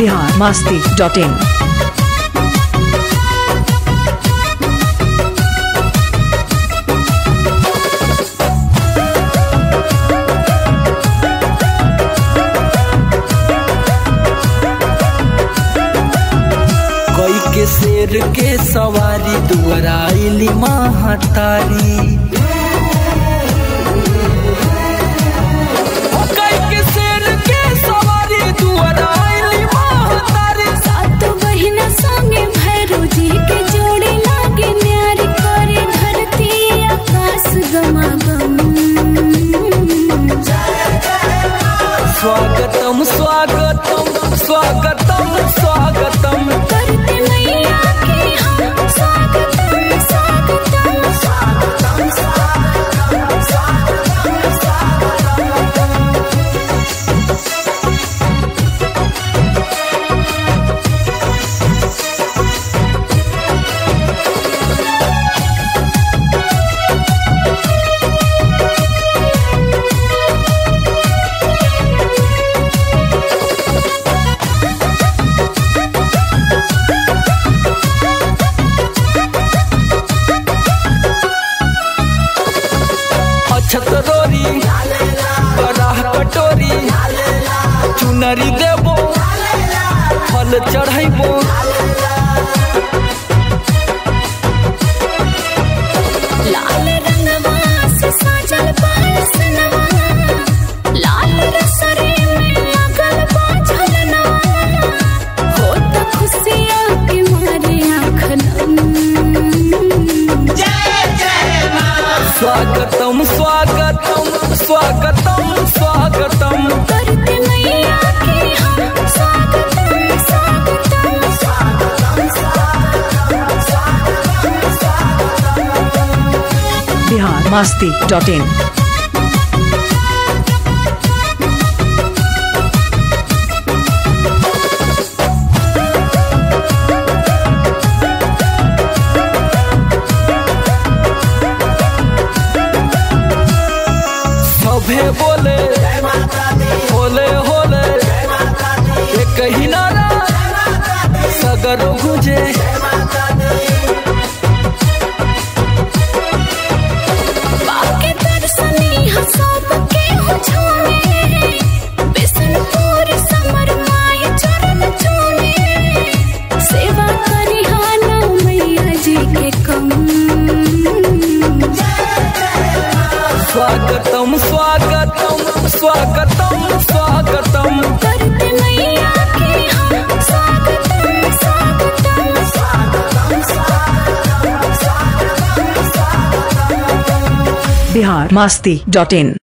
Bihar Masti dot in कोई के शेर के सवारी दुआराइली महतारी कोई के शेर के सवारी दुआराइली महतारी सात बहिना संगे भैरव जी के जोड़े लागे न्यारी करे धरती आकाश गमागम स्वागतम स्वागतम स्वागतम स्वागतम करते मैया के हम स्वागतम स्वागतम स्वागतम स्वागतम स्वागतम स्वागतम अछत रोरी बराह कटोरी चुनरी देबो फल चढ़ैबो लाल रंगवा से साजल बासनवा लाल रसरे में लगल बा झलनवा होत खुशियाँ के मारे आँखनम स्वागतम स्वागतम स्वागतम स्वागतम करते मैया के हम स्वागतम स्वागतम स्वागतम स्वागतम स्वागतम स्वागतम बिहार मास्ती डॉट इन सभे बोले होले होले एक ही नारा सगर गुजे बाके दर्शनी हसब के हो छूने बिसनपुर समर माय चरण छूने सेवा करी हाना मैया जी के कम स्वागतम स्वागतम स्वागतम स्वागतम करते मैया के हम स्वागतम स्वागतम स्वागतम स्वागतम स्वागतम स्वागतम बिहार मास्ती डॉट इन